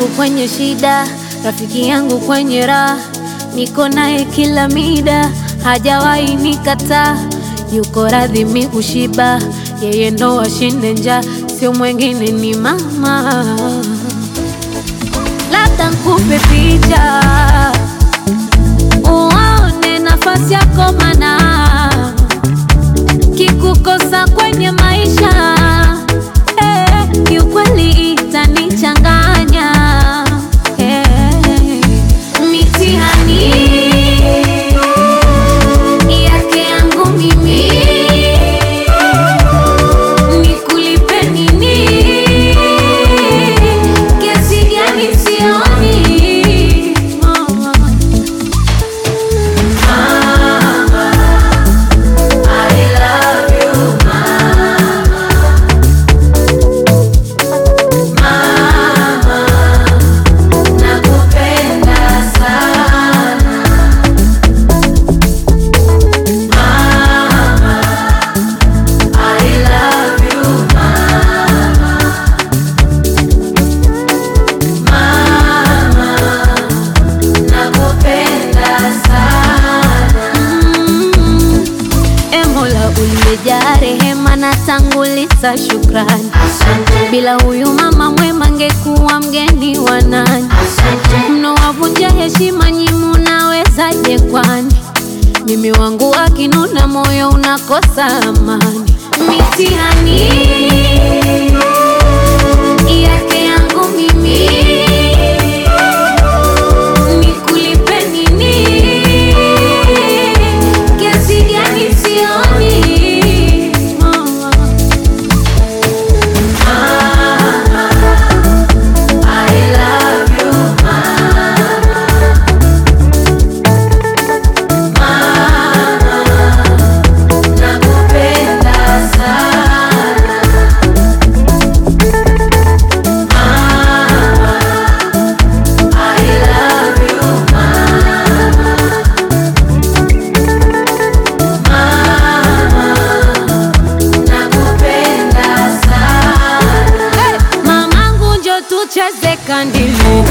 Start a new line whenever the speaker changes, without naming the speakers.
yangu kwenye shida, rafiki yangu kwenye raha, niko naye kila mida, hajawahi nikataa, yuko radhi mi kushiba, yeye ndo ashinde njaa, sio mwengine ni mama. Labda nkupe picha uone nafasi yako, mana kikukosa kwenye maisha eh, kiukweli itanichanganya eh, mitihani yake yangu mimi nikulipe nini? Kiasi gani sioni Mm, e Mola uliyejaa rehema na tanguliza shukrani. Bila huyu mama mwema ngekuwa mgeni wa nani? Mnowavunja heshima nyi munawezaje kwani? Mimi wangu akinuna moyo unakosa amani. Mitihani yake yangu mimi nikulipe nini? Kiasi gani sioni Mamangu njo tucheze kandili